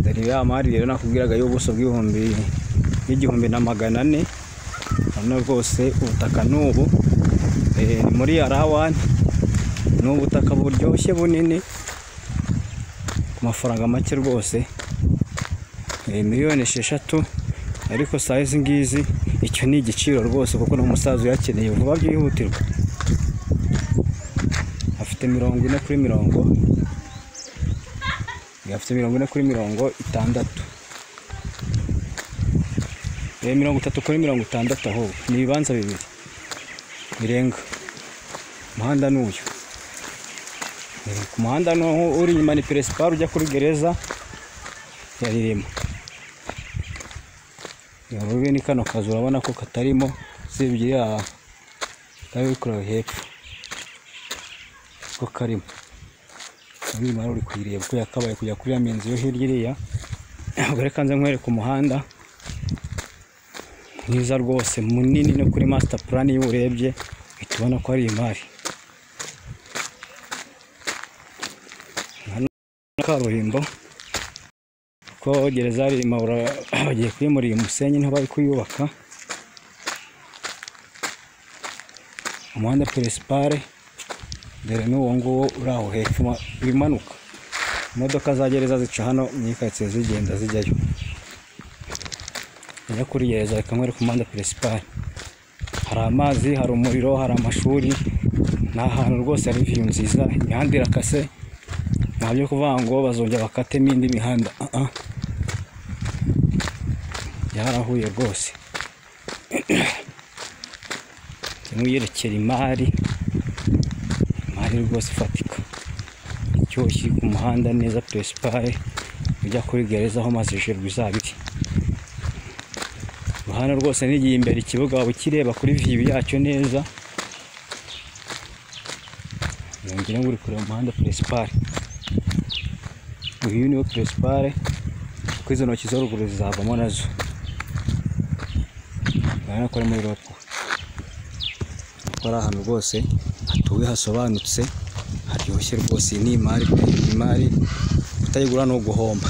dore ya mari rero nakubwiraga y'ubuso bw'ibihumbi n'igihumbi na magana ane hano rwose ubutaka ni ubu eh, ni muri arawani ni ubutaka buryoshye bunini ku mafaranga make rwose eh, miliyoni esheshatu ariko saa izi ngizi icyo ni igiciro rwose kuko ni umusaza uyakeneye vuba byihutirwa afite mirongo ine kuri mirongo afite mirongo ine kuri mirongo itandatu Eh, mirongo itatu kuri mirongo itandatu ahubwo ni ibibanza bibiri birenga umuhanda ni uyu Eh, ku muhanda ni aho uri inyuma ni peresipari ujya kuri gereza ya rirema urubi ni kano kazu urabona ko katarimo usibye iriya kari kureba hepfo ko karimo inyuma uri kuyireba uko yakabaye kujya kuri ya minzu yo hirya iriya ubwo reka nze nkwereke umuhanda mwiza rwose munini no kuri master plan iyo urebye uhita ubona ko ari imari Hano ni kaburimbo ko gereza ya Rilima ura- bagiye kuyimurira umusenyi niho bari kuyubaka umuhanda peresipare dore n'uwo nguwo uri aho hepfo ma- wimanuka imodoka za gereza zica hano mu ikaritsiye zigenda zijyayo njya kuri gereza reka nkwereke umuhanda peresipare hari amazi hari umuriro hari amashuri ni ahantu rwose hari viyu nziza imihanda irakase nta byo kuvuga ngo bazongera bakatemo indi mihanda Ah, ah. byarahuye rwose ndimo yerekera imari imari rwose ifatika icyuho kiri ku muhanda neza peresipare ujya kuri gereza aho maze ijuru izaba iri hano rwose nigiye imbere ikibuga waba ukireba kuri viyu yacyo neza ngira ngo uri kureba umuhanda peresipare uyu niwo peresipare kuko izo ntoki zo ruguru zizavamo nazo urabona ko ari muri ropuwe ko ari ahantu rwose hatuwe hasobanutse haryoshye rwose iyi ni imari pe imari utayigura ni uguhomba